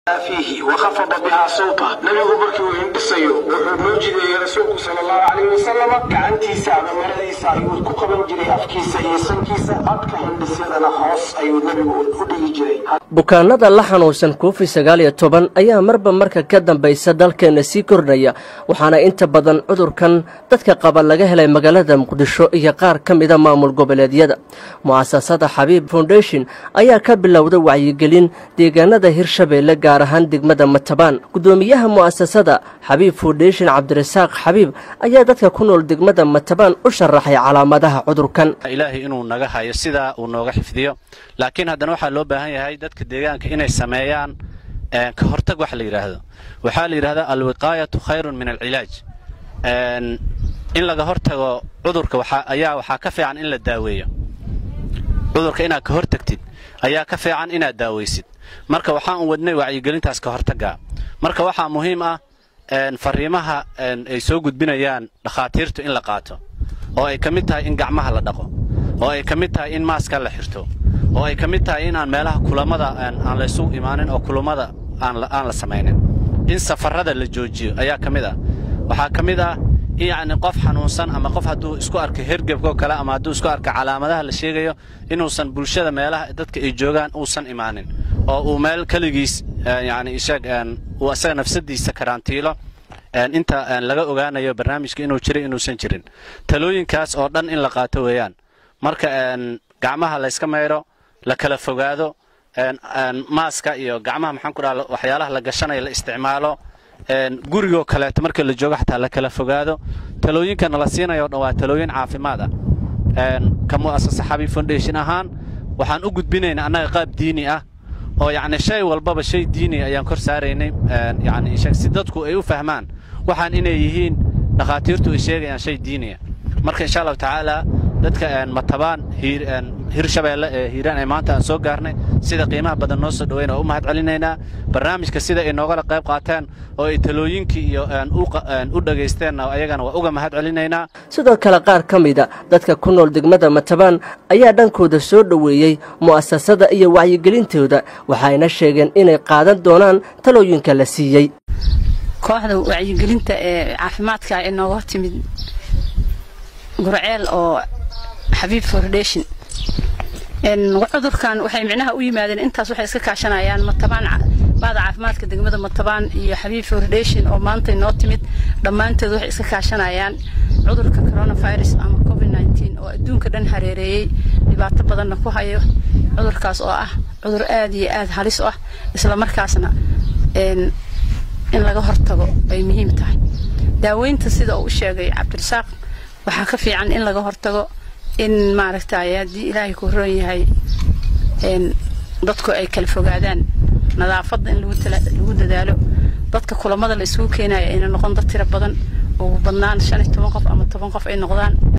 fiihi wakhafada bihaa sawta nabigu markii uu hindhisayo wuxuu noo jideeyey rasuulku sala allahu calayhi wasalam gacantiisa ama maradiisa ayuu ku qaban jiray afkiisa iyo sankiisa codka hindhisyadana hoos ayuu nebigu u dhigi jiray bukaanada la xanuunsan covid sagaal iyo toban ayaa marba marka ka dambaysa dalkeenna sii kordhaya waxaana inta badan cudurkan dadka qaba laga helay magaalada muqdisho iyo qaar ka mida maamul goboleedyada mu'asasada xabiib foundation ayaa ka bilowda wacyigelin deegaanada hirshabeelle gaar ahaan degmada matabaan gudoomiyaha mu'asasada xabiib foundation cabdirasaaq xabiib ayaa dadka ku nool degmada matabaan u sharaxay calaamadaha cudurkan ilaahay inuu naga hayo sidaa uu nooga xifdiyo laakiin haddana waxaa loo baahan yahay dadka deegaanka inay sameeyaan ka hortag wax la yidhaahdo waxaa la yidhahdaa alwiqaayatu khayrun min alcilaaj in laga hortago cudurka ayaa waxaa ka fiican in la daaweeyo cudurka inaad ka hortagtid ayaa ka fiican inaad daawaysid marka waxaan u wadnay wacyigelintaas ka hortaggaa marka waxaa muhiim ah fariimaha ay soo gudbinayaan dhakhaatiirtu in la qaato oo ay ka mid tahay in gacmaha la dhaqo oo ay ka mid tahay in maaska la xirto oo ay ka mid tahay inaan meelaha kulamada aan laysu imaanin oo kulammada aan la samaynin in safarrada la joojiyo ayaa ka mid ah waxaa ka mid ah in yacni qof xanuunsan ama qof hadduu isku arka hergebkoo kale ama hadduu isku arka calaamadaha la sheegayo inuusan bulshada meelaha dadka ay joogaan uusan imaanin oo uu meel keligiis yacni isheeg uu asaga nafsadiisa karantiilo inta laga ogaanayo barnaamijka inuu jiray inuusan jirin talooyinkaas oo dhan in la qaato weeyaan marka gacmaha layska maydho la kala fogaado maaska iyo gacmaha maxaan ku dhaha waxyaalaha la gashanaya la isticmaalo gurigoo kaleeto marka la joogo xataa la kala fogaado talooyinkana la siinayo o dhan waa talooyin caafimaad ah ka mu'asasa xabiib foundation ahaan waxaan u gudbinaynaa annaga qaab diini ah oo yacni shay walbaba shay diini ayaan kor saaraynay yacni si dadku ay u fahmaan waxaan inay yihiin dhakhaatiirtu ay sheegayaan shay diiniya marka insha allahu tacaala dadka matabaan hirshabeelle ee hiiraan ee maanta aan soo gaarnay sida qiimaha badan noo soo dhaweyn oo u mahad celinaynaa barnaamijka sida ay noogala qayb qaateen oo ay talooyinkii iyo u dhagaysteenna ayagana waa uga mahad celinaynaa sidoo kale qaar ka mida dadka ku nool degmada matabaan ayaa dhankooda soo dhoweeyey mu'asasada iyo wacyigelintooda waxayna sheegeen inay qaadan doonaan talooyinka la siiyey kooxda wacyigelinta ee caafimaadka ee nooga timid gurceel oo xabiib foundation cudurkan waxay micnaha u yimaadeen intaas waxay iska kaashanayaan matabaan baada caafimaadka degmada matabaan iyo xabiib foundation oo maanta noo timid dhammaantood waxay iska kaashanayaan cudurka coronavirus ama covid nteen oo adduunka dhan hareereeyey dhibaato badanna ku hayo cudurkaas oo ah cudur aad iyo aad halis u ah isla markaasna in laga hortago ay muhiim tahay daaweynta sida uu u sheegay cabdirasaaq waxaa ka fiican in laga hortago in maaragtay haddii ilaahay ku roon yahay dadku ay kala fogaadaan nadaafadda in lagu dadaalo dadka kulamada la isugu keenayo ayna noqon dad tiro badan ugu badnaan shan iyo toban qof ama toban qof ay noqdaan